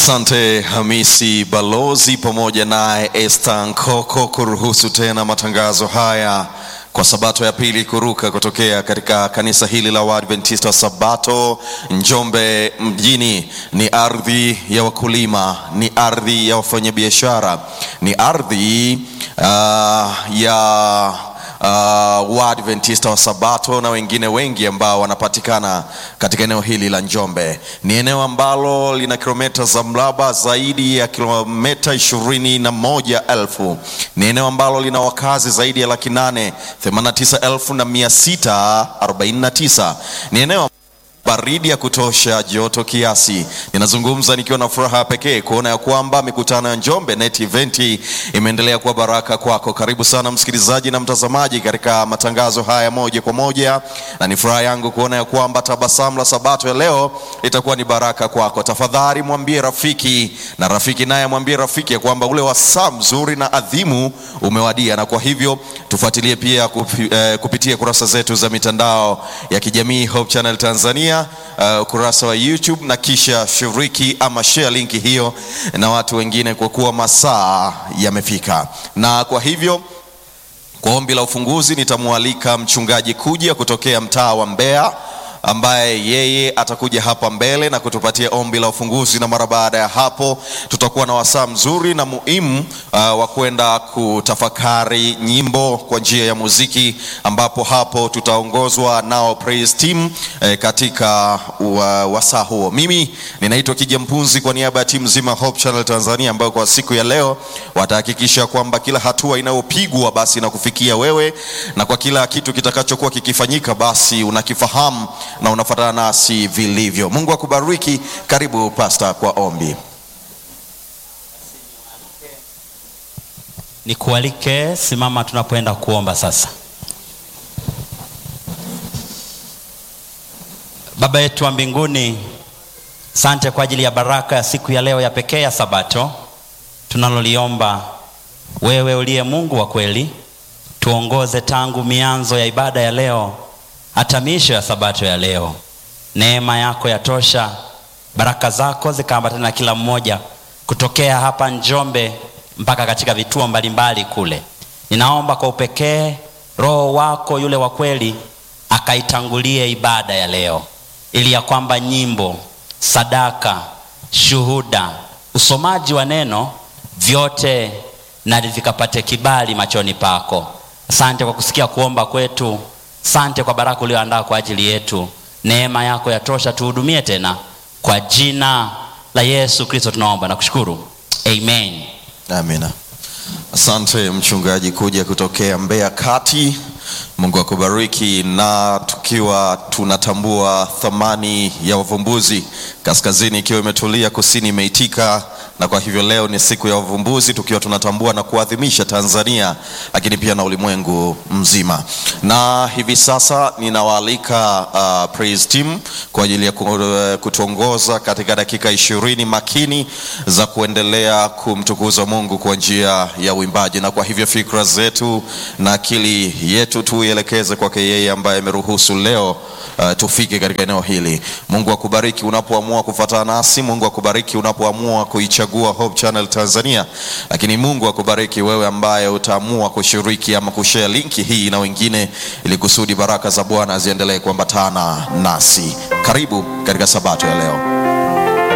Asante Hamisi Balozi pamoja naye Esther Nkoko kuruhusu tena matangazo haya kwa sabato ya pili kuruka kutokea katika kanisa hili la Waadventista wa Sabato Njombe mjini. Ni ardhi ya wakulima, ni ardhi ya wafanyabiashara, ni ardhi uh, ya uh, Waadventista wa Sabato na wengine wengi ambao wanapatikana katika eneo hili la Njombe. Ni eneo ambalo lina kilomita za mraba zaidi ya kilomita ishirini na moja elfu. Ni eneo ambalo lina wakazi zaidi ya laki nane themanini na tisa elfu na mia sita arobaini na tisa. Ni eneo baridi ya kutosha, joto kiasi. Ninazungumza nikiwa na furaha pekee kuona ya kwamba mikutano ya Njombe Net Event imeendelea kuwa baraka kwako. Karibu sana msikilizaji na mtazamaji katika matangazo haya moja kwa moja, na ni furaha yangu kuona ya kwamba tabasamu la Sabato ya leo itakuwa ni baraka kwako. Tafadhali mwambie rafiki, na rafiki naye mwambie rafiki ya kwamba ule wasaa mzuri na adhimu umewadia, na kwa hivyo tufuatilie pia kupi, eh, kupitia kurasa zetu za mitandao ya kijamii Hope Channel Tanzania ukurasa uh, wa YouTube na kisha shiriki ama share linki hiyo na watu wengine, kwa kuwa masaa yamefika. Na kwa hivyo kwa ombi la ufunguzi nitamwalika mchungaji kuja kutokea mtaa wa Mbeya ambaye yeye atakuja hapa mbele na kutupatia ombi la ufunguzi, na mara baada ya hapo tutakuwa na wasaa mzuri na muhimu uh, wa kwenda kutafakari nyimbo kwa njia ya muziki, ambapo hapo tutaongozwa nao praise team eh, katika wasaa huo. Mimi ninaitwa Kija Mpunzi kwa niaba ya timu nzima Hope Channel Tanzania, ambayo kwa siku ya leo watahakikisha kwamba kila hatua inayopigwa basi inakufikia wewe, na kwa kila kitu kitakachokuwa kikifanyika basi unakifahamu na unafuatana nasi vilivyo. Mungu akubariki. Karibu pasta kwa ombi. Nikualike, simama tunapoenda kuomba sasa. Baba yetu wa mbinguni, sante kwa ajili ya baraka ya siku ya leo ya pekee ya Sabato. Tunaloliomba wewe uliye Mungu wa kweli, tuongoze tangu mianzo ya ibada ya leo hata miisho ya Sabato ya leo. Neema yako yatosha, baraka zako zikaambatana na kila mmoja kutokea hapa Njombe mpaka katika vituo mbalimbali kule. Ninaomba kwa upekee Roho wako yule wa kweli akaitangulie ibada ya leo, ili ya kwamba nyimbo, sadaka, shuhuda, usomaji wa neno vyote na vikapate kibali machoni pako. Asante kwa kusikia kuomba kwetu. Sante kwa baraka ulioandaa kwa ajili yetu. Neema yako yatosha, tuhudumie tena, kwa jina la Yesu Kristo tunaomba na kushukuru, amen. Amina. Asante mchungaji kuja kutokea Mbeya Kati. Mungu akubariki. Na tukiwa tunatambua thamani ya wavumbuzi, kaskazini ikiwa imetulia, kusini imeitika na kwa hivyo leo ni siku ya wavumbuzi, tukiwa tunatambua na kuadhimisha Tanzania, lakini pia na ulimwengu mzima. Na hivi sasa ninawaalika uh, praise team kwa ajili ya kutuongoza katika dakika ishirini makini za kuendelea kumtukuza Mungu kwa njia ya uimbaji, na kwa hivyo fikra zetu na akili yetu tuielekeze kwake yeye ambaye ameruhusu leo uh, tufike katika eneo hili. Mungu akubariki unapoamua kufuatana nasi. Mungu akubariki unapoamua kuichagua Hope Channel Tanzania, lakini Mungu akubariki wewe ambaye utaamua kushiriki ama kushare linki hii na wengine, ili kusudi baraka za Bwana ziendelee kuambatana nasi. Karibu katika sabato ya leo.